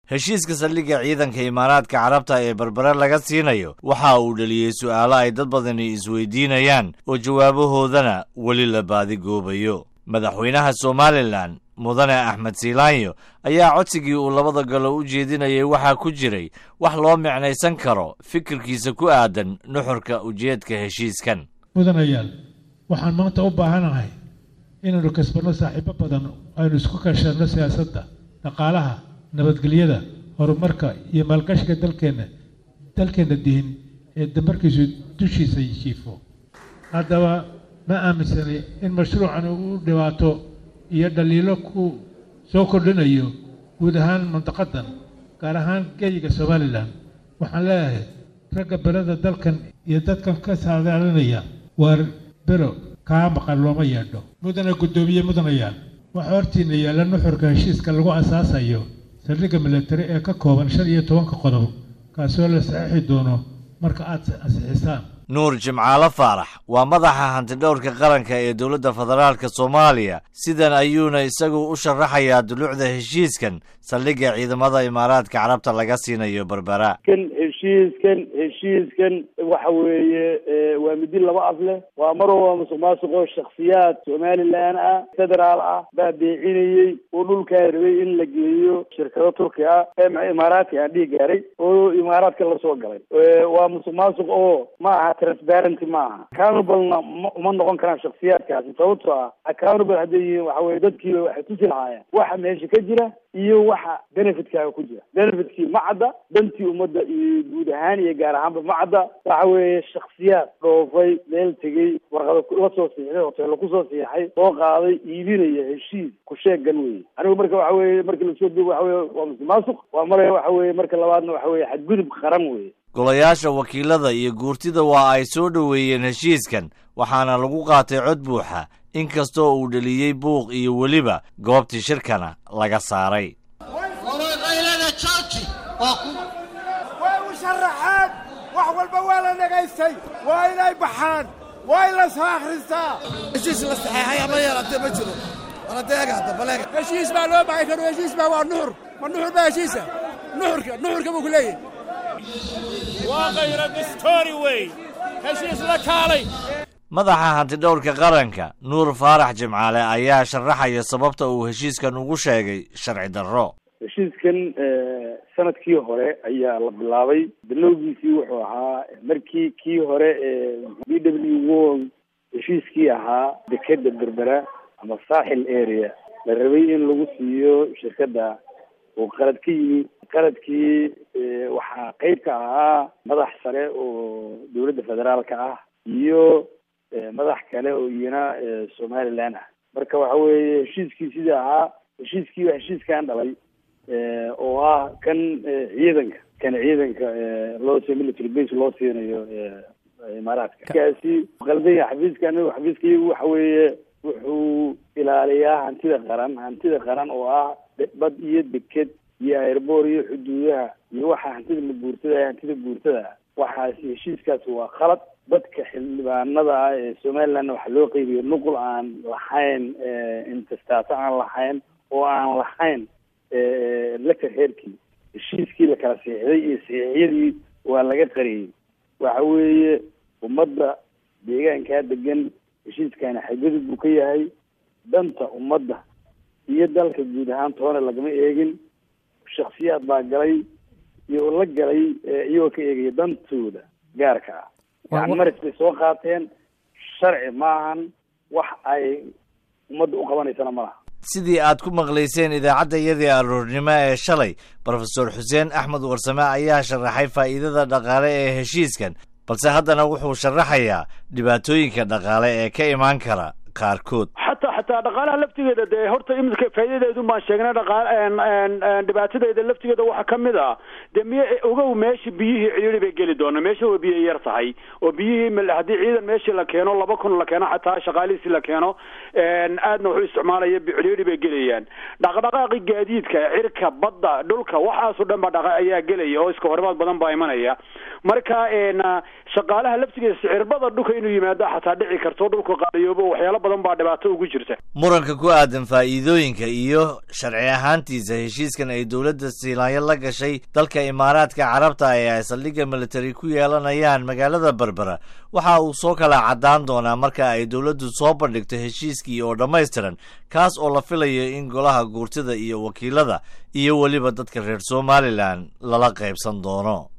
heshiiska saldhigga ciidanka imaaraadka carabta ee berbere laga siinayo waxa uu dheliyey su'aalo ay dad badani isweydiinayaan oo jawaabahoodana weli la baadigoobayo madaxweynaha somalilan mudane axmed siilaanyo ayaa codsigii uu labada galo u jeedinayay waxaa ku jiray wax loo micnaysan karo fikirkiisa ku aadan nuxurka ujeedka heshiiskan mudanayaal waxaan maanta u baahanahay inaynu kasbanno saaxiibo badan aynu isku kashanno siyaasadda dhaqaalaha nabadgelyada horumarka iyo maalgashiga dalkeenna dalkeenna dihin ee damarkiisu dushiisa jiifo haddaba ma aaminsanay in mashruucan uu dhibaato iyo dhaliilo ku soo kordhinayo guud ahaan mantaqadan gaar ahaan geyiga somalilan waxaan leeyahay ragga beleda dalkan iyo dadkan ka saadaalinaya waar bero kaa maqan looma yeedho mudana guddoomiye mudanayaal waxaa hortiina yaalla nuxurka heshiiska lagu asaasayo saldhigga milatari ee ka kooban shan iyo tobanka qodob kaasoo la saxiixi doono marka aad ansixisaan nuur jimcaalo faarax waa madaxa hantidhowrka qaranka ee dowladda federaalka soomaaliya sidan ayuuna isagu u sharaxayaa dulucda heshiiskan saldhigga ciidamada imaaraadka carabta laga siinayo berbera kan heshiiskan heshiiskan waxa weeye waa midi laba af leh waa mar walba musuq maasuqoo shaksiyaad somalilan ah federaal ah baa beecinayey oo dhulkaa rabay in la geeyo shirkado turki ah ee imaaraadka aan dhihi gaaray oo imaaraadka lasoo galay waa musuq maasuq oo ma aha transparenty ma aha accountablena uma noqon karaan shaksiyaadkaasi sababtoo ah accountable hadday yihiin waxa weye dadkiiba waxay tusi lahaayeen waxa meesha ka jira iyo waxa benefitkaaga ku jira benefitkii ma cadda dantii ummadda iyo guud ahaan iyo gaar ahaanba ma cadda waxa weeye shaksiyaad dhoofay meel tegey warqado la soo siixday hoteello kusoo siixay soo qaaday iibinaya heshiis ku sheegan weye anigu marka waxa weye marka lasoo duubo waxa weye waa musuqmaasuq waa maraya waxa weye marka labaadna waxa weye xadgudub qaran weye golayaasha wakiilada iyo guurtida waa ay soo dhoweeyeen heshiiskan waxaana lagu qaatay cod buuxa inkastoo uu dheliyey buuq iyo weliba goobtii shirkana laga saaray way u sharaxeen wax walba waa la dhagaystay waa inay baxaan waa in la soo akhristaa heshiis la saxeexay ama yeelatee ma jiro waladeegaadabaleega heshiis baa loo baxay karo heshiis baa waa nuxur ma nuxur baa heshiisa nuxurka nuxurka buu ku leeyahay waa kayra distori wey heshiis la kaalay madaxa hantidhowrka qaranka nuur faarax jimcaale ayaa sharaxaya sababta uu heshiiskan ugu sheegay sharci darro heshiiskan sanadkii hore ayaa la bilaabay bilowgiisii wuxuu ahaa markii kii hore ee b w world heshiiskii ahaa dekeda berbera ama saaxil area la rabay in lagu siiyo shirkadda oo qalad ka yimi qaladkii waxaa qeyb ka ahaa madax sare oo dowladda federaalka ah iyo madax kale oo iyana somaliland ah marka waxa weeye heshiiskii sidii ahaa heshiiskii waa heshiiskan dhalay oo ah kan ciidanka kan ciidanka loo si military base loo siinayo imaaraadka kaasi qaldanya xafiiska anigu xafiiskaygu waxa weeye wuxuu ilaaliyaa hantida qaran hantida qaran oo ah bad iyo deked iyo airboor iyo xuduudaha iyo waxa hantida la guurtada hantida guurtada waxaasi heshiiskaasi waa khalad dadka xildhibaanada ah ee somalilandna waxaa loo qeybiya nuqul aan lahayn intestaato aan lahayn oo aan lahayn laka reerkii heshiiskii la kala siixday iyo saxiixyadii waa laga qariyey waxa weeye ummadda deegaankaa degan heshiiskani xadgudub buu ka yahay danta ummadda iyo dalka guud ahaan toona lagama eegin shaksiyaad baa galay iyo la galay iyagoo ka eegaya dantooda gaarka ah yani maris bay soo qaateen sharci maahan wax ay ummadda u qabanaysana ma laha sidii aad ku maqlayseen idaacadda iyadii aroornimo ee shalay brofesor xuseen axmed warsame ayaa sharaxay faa'iidada dhaqaale ee heshiiskan balse haddana wuxuu sharaxayaa dhibaatooyinka dhaqaale ee ka imaan kara qaarkood xataa xataa dhaqaalaha laftigeeda dee horta imika faa'iidadeedu baan sheegnay dhaqaal dhibaatadeeda laftigeeda waxaa ka mid ah dee miy ogow meesha biyihii cidhiiri bay geli doona meesha waa biyo yar tahay oo biyihii haddii ciidan meeshii la keeno laba kun la keeno xataa shaqaalihiisi la keeno aadna wuxuu isticmaalaya cidhiiri bay gelayaan dhaqdhaqaaqi gaadiidka cirka badda dhulka waxaasoo dhan baa dhaqa ayaa gelaya oo iska horimaad badan baa imanaya marka shaqaalaha laftigeeda sicirbada dhulka inuu yimaado xataa dhici karto dhulka qaaliyoobo waxyaalo badan baa dhibaato ugu jirta muranka ku aadan faa'iidooyinka iyo sharci ahaantiisa heshiiskan ay dowladda siilaanyo la gashay dalka imaaraadka carabta ee ay saldhigga militari ku yeelanayaan magaalada berbera waxa uu soo kala caddaan doonaa marka ay dowladdu soo bandhigto heshiiskii oo dhammaystiran kaas oo la filayo in golaha guurtida iyo wakiilada iyo weliba dadka reer somalilan lala qaybsan doono